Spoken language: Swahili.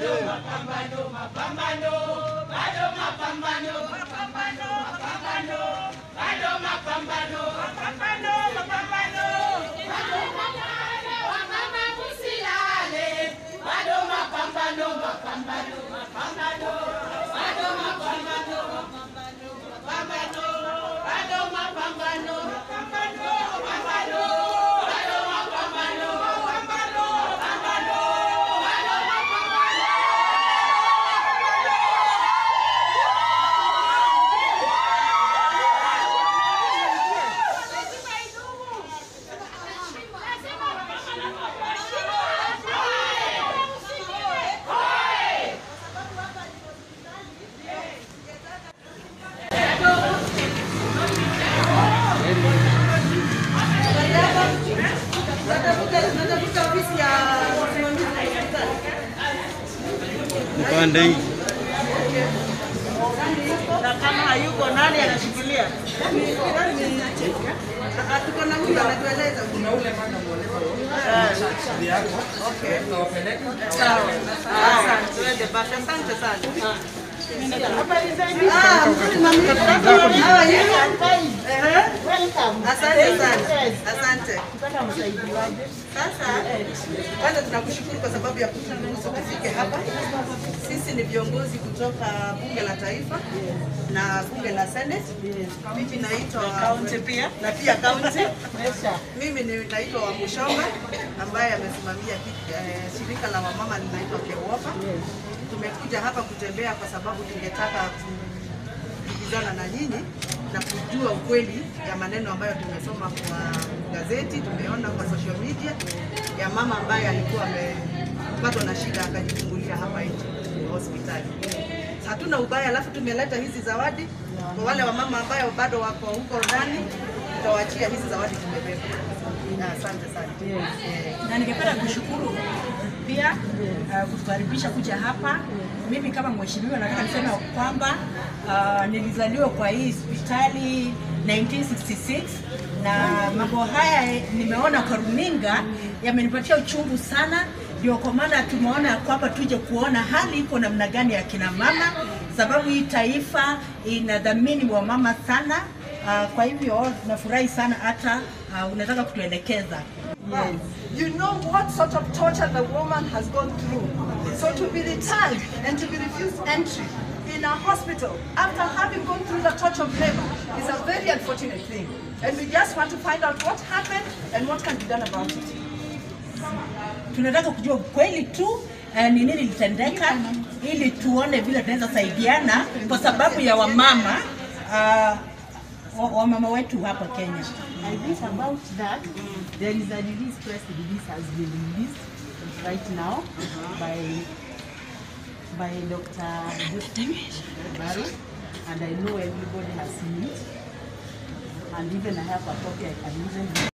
Mpande hii. na kama hayuko nani anashikilia? Tuko na huyu anatueleza. Sawa. Asante. Twende basi. Asante sana. Ah, mzuri mami. How are you? Ehe. Asante sana. Asante. Sasa kwanza tunakushukuru kwa sababu ya kuturuhusu tufike hapa. Sisi ni viongozi kutoka bunge la taifa na bunge la senate. Mimi naitwa Kaunti pia. na pia kaunti. Mimi ni naitwa Wamushomba ambaye amesimamia hiki, eh, shirika la wamama linaitwa KEWOPA. Tumekuja hapa kutembea kwa sababu tungetaka kujibizana na nyinyi na kujua ukweli ya maneno ambayo tumesoma kwa gazeti, tumeona kwa social media ya mama ambaye alikuwa amepatwa na shida akajifungulia hapa nje hospitali. Hatuna ubaya, alafu tumeleta hizi zawadi kwa wale wamama ambayo bado wako huko ndani, tutawaachia hizi zawadi tumebeba. Na Asante sana. Eh. na ningependa kushukuru pia uh, kutukaribisha kuja hapa. Mimi kama mheshimiwa nataka niseme kwamba uh, nilizaliwa kwa hii hospitali 1966 na mambo haya nimeona kwa runinga yamenipatia uchungu sana, ndio kwa maana tumeona kwamba tuje kuona hali iko namna gani ya kina mama, sababu hii taifa inadhamini wamama sana. Uh, kwa hivyo nafurahi sana hata uh, unataka kutuelekeza Yes. You know what sort of torture the woman has gone through. So to be returned and to be refused entry in a hospital after having gone through the torture of labor is a very unfortunate thing. And we just want to find out what happened and what can be done about it. tunataka kujua ukweli tu eh, ni nini litendeka ili tuone vile tunaweza saidiana kwa sababu ya wamama uh, wa- wamama wetu hapa Kenya. I think about that, there is a release, press release has been released right now by by Dr. Justin Baru, and I know everybody has seen it. And even I have a copy I can even